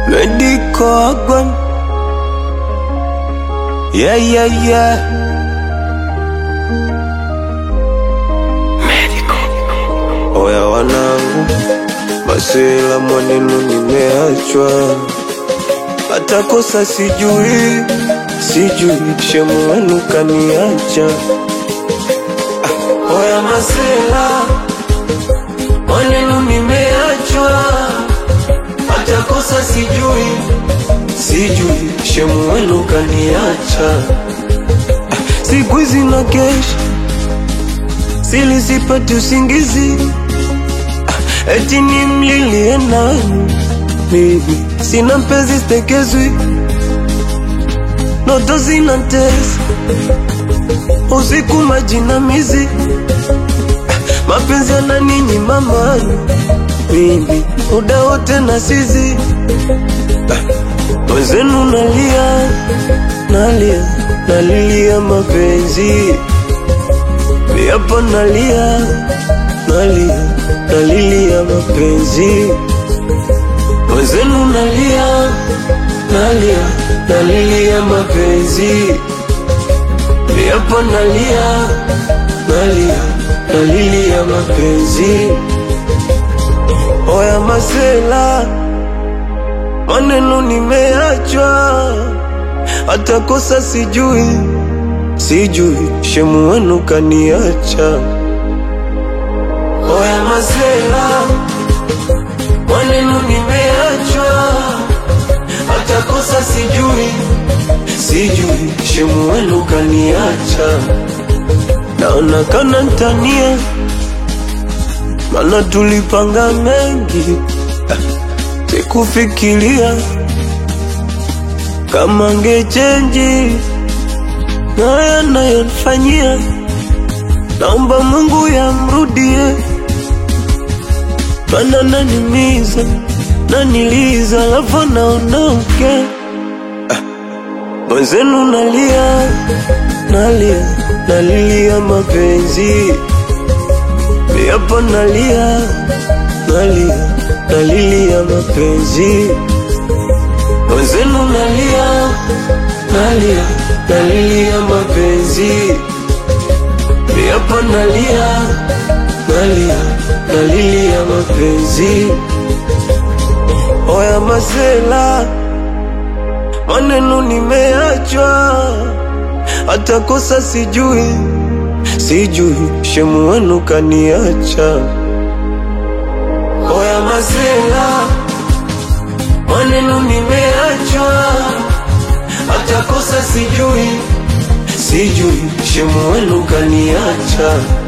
Medical Agwan Yeah, yeah, yeah Oya wanangu Masela mwanenu nimeachwa Hata kosa sijui Sijui shemu wenu kaniacha Ah, Oya masela Mwanenu nimeachwa Hata kosa sijui Sijui shemu wenu kaniacha Ah, Siku hizi na kesha Sili sipati usingizi Ah, Eti ni mlilie nani Mimi sina mpenzi stekezwi Noto zina tesa Usiku majinamizi Ah, Mapenzi yananinyima amani Mimi muda wote na sizi Mwenzenu nalia Nalia Nalilia mapenzi Miapo nalia Nalia Nalilia mapenzi Mwenzenu nalia Nalia Nalilia mapenzi Miapo nalia Nalia Nalilia mapenzi Oya masela Maneno nimeachwa Hata kosa sijui Sijui shemu wenu kaniacha Oya masela Maneno nimeachwa Hata kosa sijui Sijui shemu wenu kaniacha Naona kana ntania Mana tulipanga mengi Ah, Sikufikiria Kama ngechenji na yanayonifanyia, naomba Mungu yamrudie, mana nanimiza naniliza, alafu naondoke. Ah, Mwenzenu nalia nalia nalilia mapenzi, miapo nalia nalia nalilia mapenzi, mwenzenu nalia nalia nalilia mapenzi miapo nalia nalia nalilia mapenzi oya masela maneno nimeachwa hata kosa sijui sijui shemu wenu kaniacha oya masela maneno nimeachwa hata kosa sijui sijui shemu wenu kaniacha